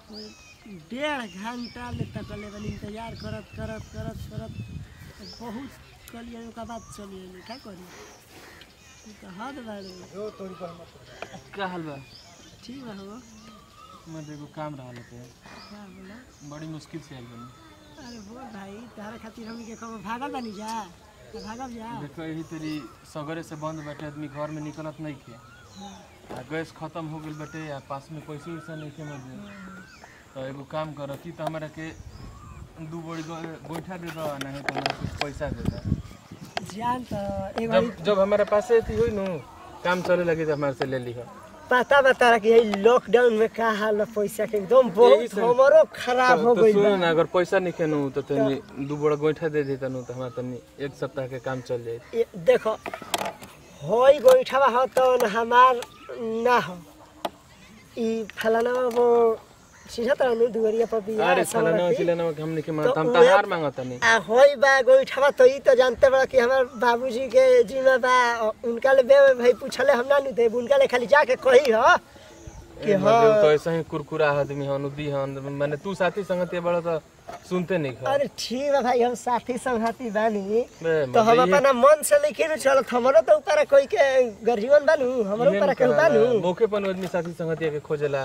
डेढ़ घंटा ले तकले बनी इंतजार करत करत करत करत बहुत कलिए ओकर बाद चली अइली का करी ई तो हद बाड़े का हाल बा ठीक बा हो मैं एगो काम रहल पे का बोला बड़ी मुश्किल से आइल बनी अरे बोल भाई तारा खातिर हमनी के कब भागल बानी जा तो भागल जा देखो यही तेरी सगरे से बंद बैठे आदमी घर में निकलत नहीं खे आ गैस खत्म हो गइल बाटे आ पास में पैसे वैसा नहीं खे मौजूद तो एगो काम कर कि तो हमारा के दू बोरी गो- गोइठा दे दो नहीं तो हमरा कुछ पैसा दे दो जान तो एगो जब जब हमारे पास थी हुई नु काम चले लगी तो हमारे से ले ली पता बता रहा कि यही लॉकडाउन में का हाल बा पैसा के एकदम बहुत से- हमरो खराब हो तो गइल सुन बा ना अगर पैसा नहीं खेनू तो तनी दू बोरा गोइठा दे देता नु तो हमारा तनी एक सप्ताह के काम चल जाए ये देखो होई गोइठा हो तो न हमार ना हो ई फलाना वो सीधा तो नु दुवरिया पर भी अरे फलाना चिलाना के हमने के मांगता हम तो तो उहे- हार मांगता नहीं आ होई बा गोइठा तो ई तो जानते बड़ा कि हमार बाबूजी के जिम्मा बा और उनका ले बे भाई पूछले हम ना नु दे उनका ले खाली जाके कही हो कि मतलब हाँ तो ऐसा ही कुरकुरा आदमी हन उदी हन मैंने तू साथी संगति बड़ा तो सुनते नहीं खा अरे ठीक बा भाई हम साथी संगती बानी बे, तो हम मतलब ये- अपना मन से लेके न चलत हमरो तो ऊपर कोई के गर्जीवन बानू हमरो इहे ऊपर न के बानू कहला, मौके पर आदमी साथी संगति के खोजेला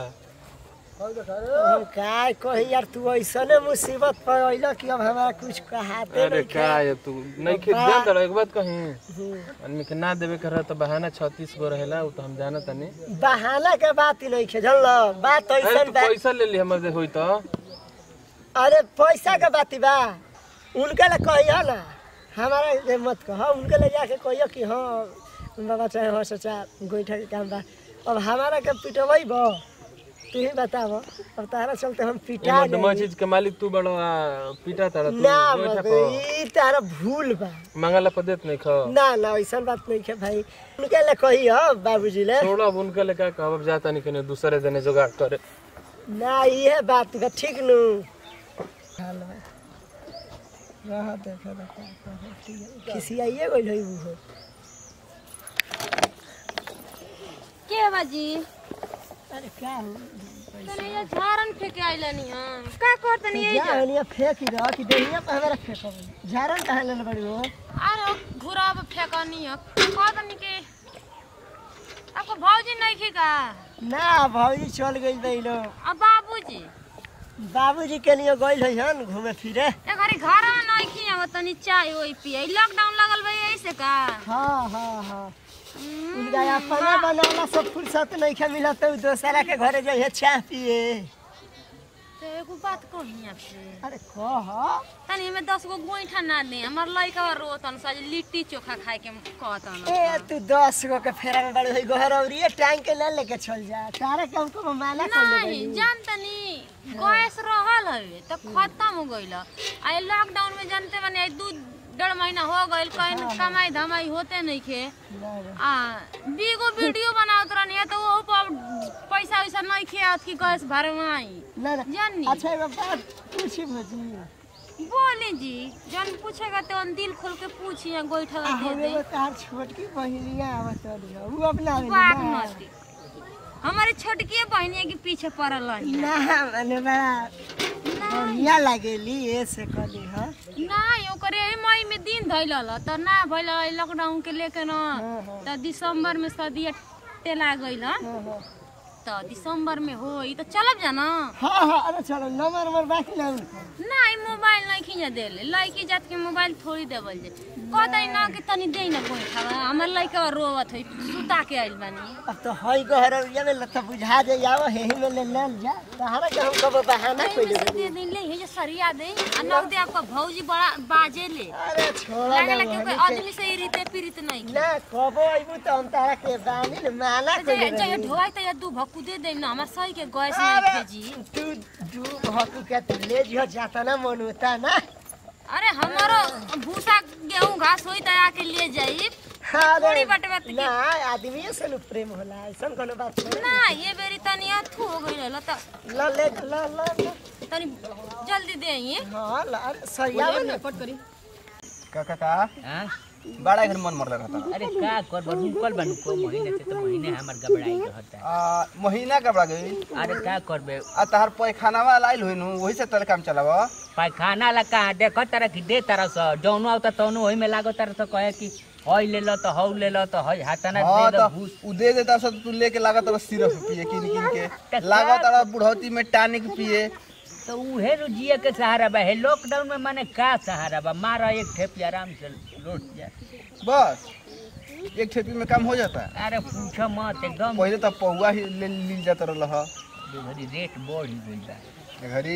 हम काय कही यार तू ऐसने मुसीबत पर अइल कि अब हमारा कुछ कहाते अरे नहीं का ये तू नहीं खे बा- जान एक बात कहीं हम्म। आदमी के ना देवे कर तो बहाना 36 गो रहेला उ तो हम जानत नहीं बहाना के बात ही नहीं खे जानल बात अरे ऐसन तू बा पैसा ले ली हमर दे होई तो अरे पैसा के बात ही बा उनके ले कहियो ना हमारा जे मत कह उनके ले जाके कहियो कि हाँ बाबा चाहे हो सचा गोईठा के काम बा अब हमारा के पिटवई बो तू ही बताव अब तारा चलते हम पिटा एमर दमा जाई। चीज के मालिक तू बड़ो आ पीटा तारा तू ना गोइठा बाबे, पर ई तारा भूल बा मांगला पर देत नहीं खा ना ना ऐसन बात नहीं है भाई उनके ले कही हो बाबूजी ले छोड़ो अब उनके ले का कहब अब जाता नहीं कने दूसरे देने जुगाड़ करे ना ये बात बा ठीक नु हाल बा रह देखे ना का कहे, ठीक है किसी आइए गइल है वो के बाजी अरे क्या हो तने ये झारन फेंके आइलनी हम का करतनी ये जा हनिया फेंक ही रहा कि देहिया पे हमारा फेंको झारन कहाँ ले बड़ी हो अरे घुराब फेंकनी है कहतनी के आपको भौजी नहीं की का ना भौजी चल गइल बा लो अब बाबूजी बाबूजी के लिए गइल है हन घूमे फिरे ए घरी घर में नहीं की अब तनी चाय ओई पिए लॉकडाउन लगल बा ऐसे का हाँ हाँ हाँ उनका अपना बनाना सब फुर्सत नहीं खे मिला तो दोसरा के घरे जाइए चाय पिए तो एगो बात कही आपसे अरे कह तनी हमें दस गो गोईठा ना दे हमार लइका रोतन सज लिट्टी चोखा खाए के कहतन ए तू दस गो के फेरा में बड़े हुई घर और ये टाइम के ले लेके चल जा तारे के हमको माना कर ले नहीं जानतनी गैस रहल हवे तो खत्म हो गइल आ लॉकडाउन में जानते बने आई दू डेढ़ महीना हो गइल कहीं कमाई धमाई होते नहीं खे आ बीगो वीडियो बनावत रहनी है तो वो पर पैसा वैसा नहीं खे आवत कि गैस भरवाई ना ना जानी अच्छा एगो बात पूछी भजी बोली जी जन पूछेगा तो दिल खोल के पूछी गोईठा आ दे हम दे एगो तार छोटकी बहिनिया आवत रही वो अपना बात ना मस्ती हमारे छोटकी बहनिया के पीछे पड़ल रही ना माने बड़ा बढ़िया लागेली ऐसे कली ह नहीं ओकरे एही मई में दिन धैल त ना भइल लॉकडाउन के लेके न हाँ, हाँ। त दिसंबर में सदिया टेला गइल हाँ, हाँ। त दिसंबर में होई त चलब जा न हाँ हाँ अरे चलो नंबर नंबर बाकी ना उनका नहीं मोबाइल नहीं खींच देले लड़की जात के मोबाइल थोड़ी देवल जे कहते ना कि तनी दे न कोई खावा हमर लड़का रोवत है सुता के आइल बानी अब तो हई गहरौरिया में लता बुझा दे जाओ हेही में ले ले जा तहरा के हम कब बहाना एही कोई में से दे दे ले हे जे सरिया दे आ नग दे आपका भौजी बड़ा बाजे ले अरे छोड़ा लागेला ना कि कोई बहनी के- आदमी से ही रीते पीड़ित नहीं ना कबो अइबू त हम तारा के बानी न माना जे कोई जे ढोई त या दू भक्कू दे देम न हमरा सही के गैस नहीं अरे भेजी तू दू भकु के तू ले जियो जाता ना मन होता ना अरे हमारो भूसा गेहूं घास होई त आके ले जाई अरे थोड़ी बाटे बात के- ना आदमी से न प्रेम होला ऐसन कोनो बात नहीं ना ये बेरी तनी अथु हो गइल त ल ले ल ल ल। तनी जल्दी दे ये हाँ ल अरे सरिया में ना का का का बड़ा घर मन मर रहता अरे का कर रुकल बानू को महीने से तो महीने हमर घबराई रहता है आ महीना का बड़ा गई अरे का करबे आ तहार पैखानावा लाइल होइनु वही से तोरे काम चलावा पैखाना ला का देख तरह की दे तरह से जौनो आवता तौनो ओही में लागो तरह से कहे कि हई ले लो तो हौ ले लो तो हई हाथना हाँ दे तो दो घूस उ दे देता सब तू लेके लागत अब सिरप पिए किन किन के तो लागत क्या- अब बुढ़ौती में टानिक पिए तो उहे नु जिए के सहारा बा हे लॉकडाउन में माने का सहारा बा मारा एक ठेप आराम से लौट जा बस एक ठेपी में काम हो जाता अरे पूछो मत एकदम पहले तो पौआ ही ले लील जाता रहल ह घड़ी रेट बढ़ ही गइल बा घड़ी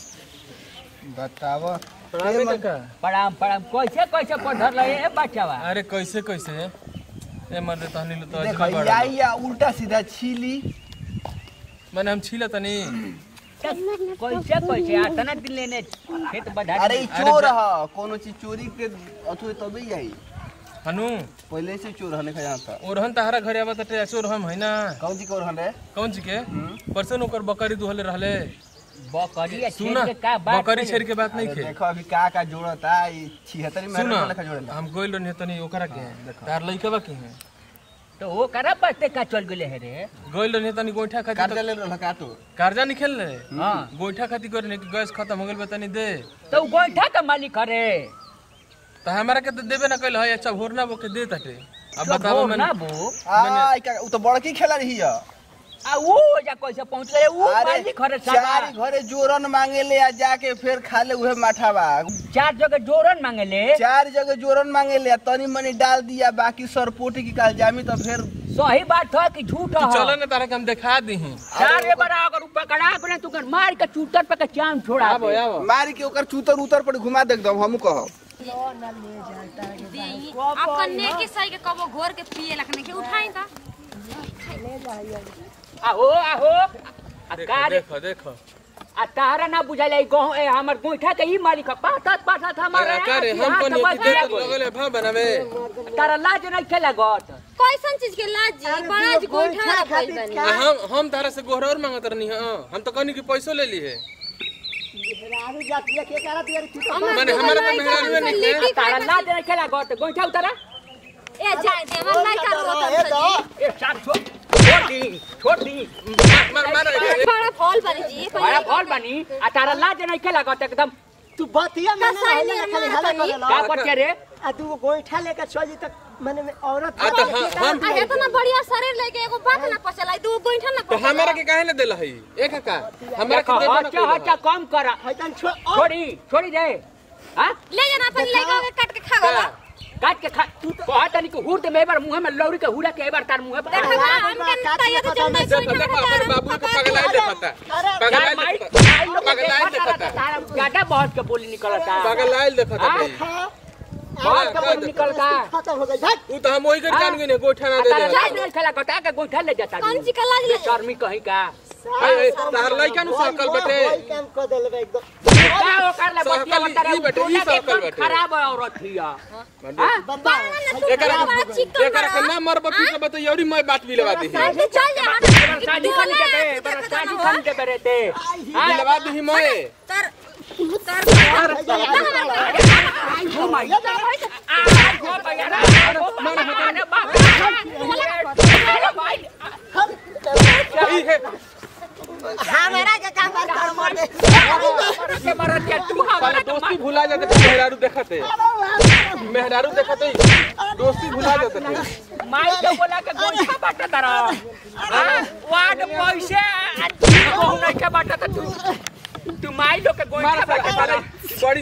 बताव प्रणाम काका प्रणाम प्रणाम कैसे कैसे पढ़ल रहे ए बच्चावा अरे कैसे कैसे ए मर्द तहनी लो तो देख अजबे बड़ा या उल्टा सीधा छीली मैंने हम छीला तनी कैसे कैसे आतना दिन लेने खेत बढ़ा अरे ई चोर ह कोनो चीज चोरी के अथु तबे आई हनु पहले से चोर हने खया था ओरहन तहरा घरे आवत टे चोर हम है ना कौन जी कोर हने कौन ची के परसन ओकर बकरी दुहले रहले बकरी आ सुना छेड़ के का बात बकरी करे? छेड़ के बात नहीं अरे खे देखो अभी का का जोड़ता ई 76 में सुना लेखा जोड़ेला हम गोइल रहनी तनी ओकरा के तार लइकवा के हैं तो वो करा बस्ते का चल गेले है रे गोइल रहनी तनी गोइठा खाती कार्य ले रहल का तो कार्जा नहीं खेल रहे हाँ गोइठा खाती करे कि गैस खत्म हो गेल बा तनी दे तो उ गोइठा का मालिक हरे तो हमारा के तो देबे ना कइल है अच्छा भोरना बो के दे ताटे अब बताओ बताओ मैंने ना बो आ ई का उ तो बड़की खेला रही है आ वो जा कैसे पहुंच गए वो अरे मालिक हरे चार साला घरे जोरन मांगे ले आ जाके फिर खा ले उहे माठावा चार जगह जोरन मांगे ले चार जगह जोरन मांगे ले आ तनी मनी डाल दिया बाकी सरपोटी की काल जामी तो फिर सही बात है कि झूठ तू चलो है ना तारा के हम दिखा दी हैं चार ये बड़ा अगर ऊपर कड़ा करे तू कर मार के चूतर पे के चांद छोड़ा आबो दे। आबो मारी के ओकर चूतर उतर पर घुमा देख दम हमू कह अब कन्ने के सही के कबो घोर के पिए लखने के उठाई ता आहो आहो आ देखो का रे देखो देखो आ तारा ना बुझाइल ई गहूं ए हमर गोइठा के ई मालिक है पाठत पाठत हमारे अरे का रे हम हाथ को नहीं बच दे गया। तो लगले भाव बनावे तारा लाज नहीं खेला गत कैसन चीज के लाज जी बड़ा जी गोइठा वाला भइल बनी आ, हम हम तारा से गोहरा और मांगत रहनी हां हम तो कहनी कि पैसो ले ली है रानी जातिया के करा दिया रे तू तो माने हमारा तो मेहरारू नहीं है तारा लाज नहीं खेला गत गोइठा उतारा ए जाए दे हमर लाइका ए रोतन तो ए साथ छोड़ छोड़ दी छोड़ दी मार मार बड़ा फॉल बनी जी बड़ा फॉल बनी आ तारा लाज नहीं खेला गत एकदम तू बतिया में ना कसाई रहले निर्माण खाली हला करी। कर का कर के रे आ तू गोइठा लेकर चल जी तक माने में औरत आ तो हम हम आ इतना बढ़िया शरीर लेके एगो बात ना पचलाई दू गोइठा ना तो पचलाई हमारा के काहे ना देला है एक का हमारा देखो के देबे ना हचा कइला हचा कम करा हैतन छो छोड़ी छोड़ी दे हां ले जाना अपन लइका के काट के खा गला काट के खा तू तो कहा तनी को हुर दे में बार मुंह में लौरी के हुरा के एक बार तार मुंह पे देखा बा हम के तैयार तो चल नहीं देखो देखो अपन बाबू के पगलाई देखता पगलाई यार माई देखता माई लोग के पगलाई देखा देखता तारा ज्यादा बहुत के बोली निकलता पगलाई देखता हाँ? भाई बहुत के बोली निकलता खत्म हो गई भाग ऊ तो हम वही कर जान गए ने गोठा ना दे तारा दे लाज नहीं खेला कटा के गोइठा ले जाता कौन सी का लाज ले शर्मी कहीं का ए, तार लइका नु सकल बटे वही काम कर देले बे एकदम का ओकर ले सहकल बतिया बतारा ई बटे, ई सहकल एकदम बटे। खराब औरत हिया हां बंदा एकरा बड़ा चिकन एकरा के ना मर बतू के बता यौरी मैं बात भी लगा दी है के चल जा शादी कर दे बड़ा शादी कर दे बरे ते हां लगा दी मैं तर तर ओ माय आ गो भैया मार हटा बाप ई है हमारा के काम बात कर मोर दे के मरत के तू साला हमारा दोस्ती भुला जाते थे मेहरारू देखते मेहरारू देखते दोस्ती भुला जाते थे माई के बोला के गोइठा बाटा तारा हां वाड पैसे कहू नहीं के बाटा त तू तू माई लोग के गोइठा मार बाटा साला तारा बड़ी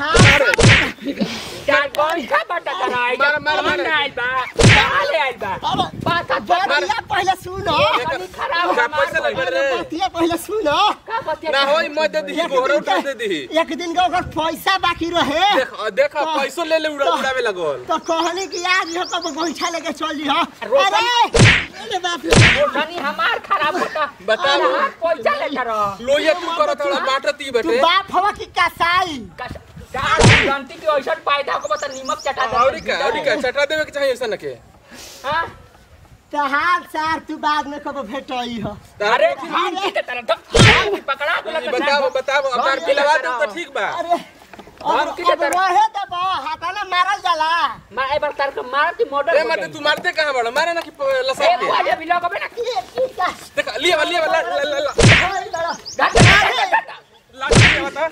चार गोइठा बाटा तारा आई मार, मार, मार। कौन आइल बा कहां ले आइल बा बाता बतिया पहले सुनो पानी खराब का हमार पैसे लग रे बतिया पहले सुनो का बतिया ना होई मैं दे दी गोहरा उठा दे दी एक दिन का ओकर पैसा बाकी रहे देख देख पैसो ले ले उड़ा उड़ावे लगल तो कहनी कि आज हम कब गोइठा लेके चल जी हां रोशन- अरे अरे बाप रे रोशनी हमार खराब होता बताओ। अरे हमार पैसा ले तारा लोये तू करो थोड़ा बाटती तू बटे बाप हवा की कसाई जानती की ऐसा पैदा को बता नीमक चटा दे औरी का औरी का चटा देवे के चाहिए ऐसा न के हां तहार सार तू बाद में कब भेटई हो अरे नीमकी के तरह तो पकड़ा ई को बताओ बताओ अब तार पिलवा दे तो ठीक बा अरे हम अब किसे अब तरह- रहे त बा हाथा ना मारल जाला मैं एक बार तार के मार के मर्डर ए हो मत जाई। तू मारते कहां बड़ा मारे ना कि प- लसा ए के बुआ भी लगबे ना ये ठीक है देख लिए लिए ला ला ला ला ओए बड़ा घाट घाट घाट लाठी लिए बता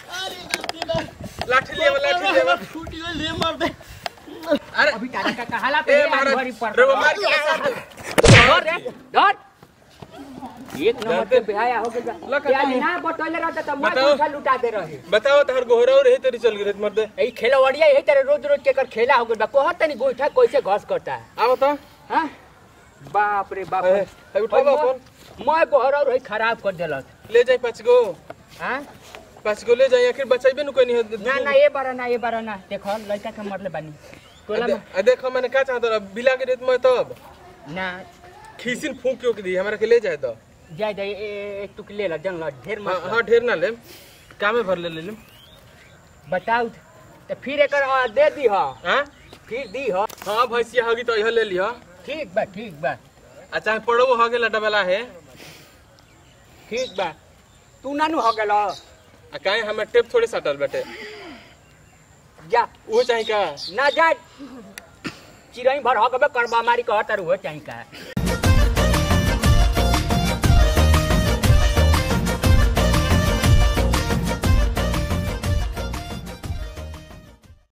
लाठी लिए लाठी लिए फूट गई ले मार दे अरे अभी तारा का कहाला पे ए ये महाराज भरी पर रे वो मार के लसा दे धर रे धर एक नंबर धर दे। पे बेहाया हो गया लखा क्या तुम। ना बतौले रहता तो मैं बताओ। पैसा लुटा दे रहे बताओ तहर गोहरा और यही तेरी चल गई मर दे ए खेलवड़िया यही तरह रोज रोज के कर खेला हो गया कहत तनी गोइठा कैसे घस करता है आ बता हां बाप रे बाप ए, ए, उठाओ फोन मैं गोहरा रही खराब कर देलक ले जाए पाँच गो हां पाँच गो ले जाए आखिर बचाइबे नु कोई नहीं ना ना ये बारा ना ये बारा ना देखो लड़का के मरले बानी टोला में आ देखो मैंने का चाहता रहा बिला के रेत में तब ना खीसिन फूक के दी हमरा के ले जाए तो जाय जाय एक टुक ले ला जन ला ढेर हाँ मत हाँ ढेर ना ले कामे भर ले ले लेम बताऊ तो फिर एकर आ, दे दी हा हाँ फिर दी हा हाँ भैंसिया होगी तो यह ले लिया ठीक बा ठीक बा आ चाहे पड़ो हो गेला डबला है ठीक बा तू नानू हो गेल आ काहे हमें टेप थोड़े सटल बेटे जा वो चाहे का ना जा चिरई भर हो गबे करबा मारी कहत रहो चाही का